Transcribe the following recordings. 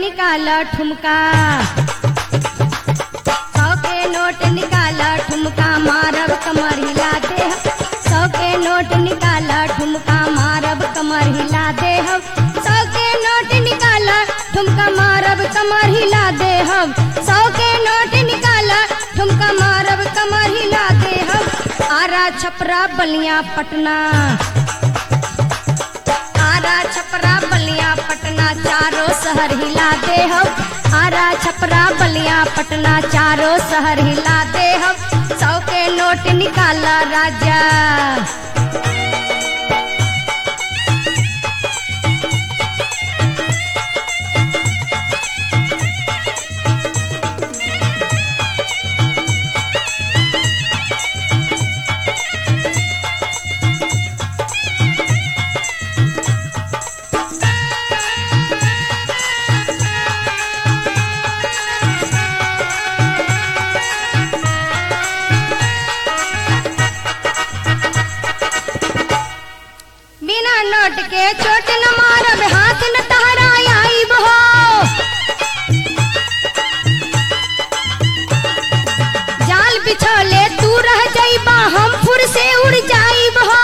निकाल ठुमका सौ के नोट निकाल ठुमका मारब कमर हिला दे सौ के नोट निकाल ठुमका मारब कमर हिला दे सौ के नोट निकाल ठुमका मारब कमर हिला दे सौ के नोट निकाल ठुमका मारब कमर हिला दे आरा छपरा बलिया पटना आरा छपरा बलिया पटना चारों शहर हिला दे हम आरा छपरा बलिया पटना चारों शहर हिला दे हम सौ के नोट निकाला राजा बिना नोट के चोट न मारब हाथ न टहराइब हो जाल बिछौले तू रह जाइबा हम फुर से उड़ जाइब हो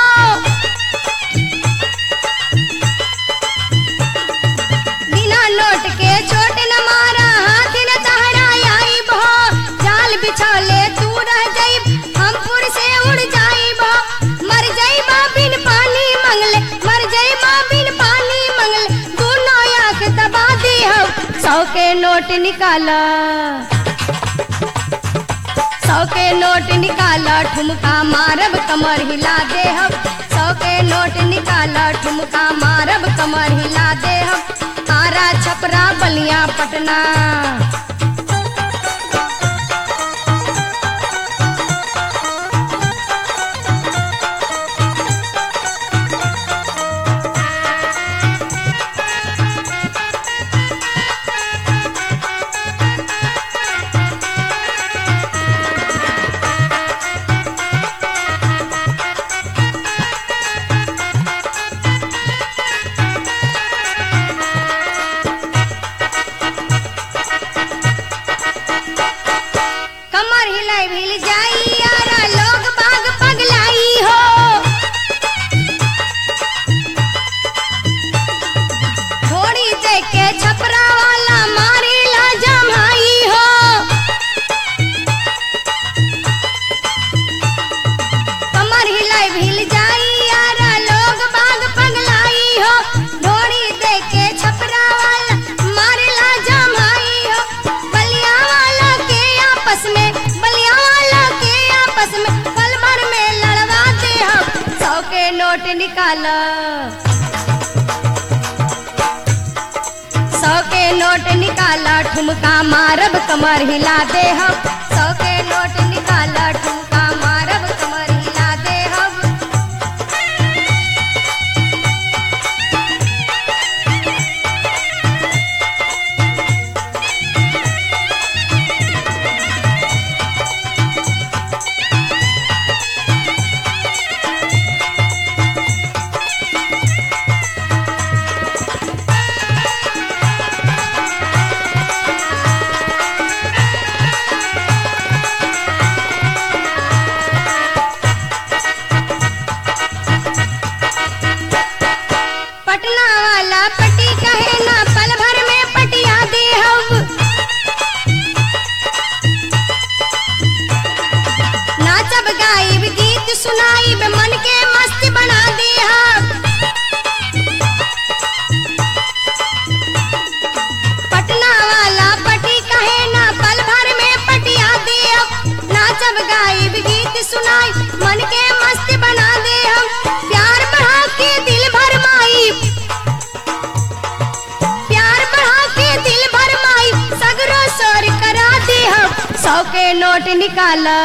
बिना नोट के चोट न मारा हाथ न टहराइब हो जाल बिछौले तू रह जाइब हम फुर से उड़ जाइब हो मर जाइबा बिन पानी मंगले मर जाइबा बिन पानी मंगले दोनों आंख दबा दे हम सौ के नोट निकाला सौ के नोट निकाला ठुमका मारब कमर हिला दे हम सौ के नोट निकाला ठुमका मारब कमर हिला दे हम आरा छपरा बलिया पटना कमर हिलाई भिल जाई यारा लोग बाग पगलाई हो थोड़ी देख के छपरा वाला मारी ला जमाई हो कमर हिलाई भिल जाई यारा लोग बाग पगलाई हो थोड़ी देख के छपरा वाला मारी ला जमाई हो बलिया वाला के आपस में बलिया वाला के आपस में पल भर में लड़वा दे हम सौ के नोट निकाला सौ के नोट निकाला ठुमका मारब कमर हिला दे हम सौ के नोट निकाला ठुमका मारब कमर हिला दे हम पटना वाला पटी कहे ना पल भर में पटिया दे हम नाचब गाइब गीत सुनाइब मन के मस्त बना दे हम पटना वाला पटी कहे ना पल भर में पटिया दे हम नाचब गाइब गीत सुनाई मन के मस्त बना दे हम प्यार बढ़ा के दिल भर माई प्यार बढ़ा के दिल भर माई सगरो सोर करा दे हम सौ के नोट निकाला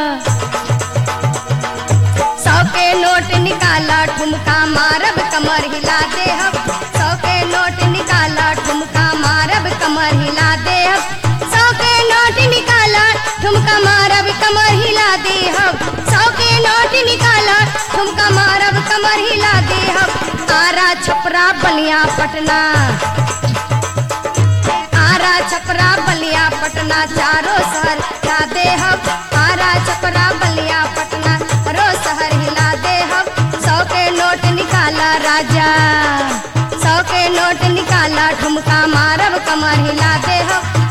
सौ के नोट निकाला ठुमका मारब कमर हिला दे हम सौ के नोट निकाला ठुमका मारब कमर हिला दे हम सौ के नोट निकाला ठुमका मारब कमर हिला दे हम सौ के नोट निकाला ठुमका मारब कमर हिला दे हम आरा छपरा बलिया पटना छपरा बलिया पटना चारों शहर हिला दे हम आरा छपरा बलिया पटना चारों शहर हिला दे हम सौ के नोट निकाला राजा सौ के नोट निकाला ठुमका मारब कमर हिला दे हम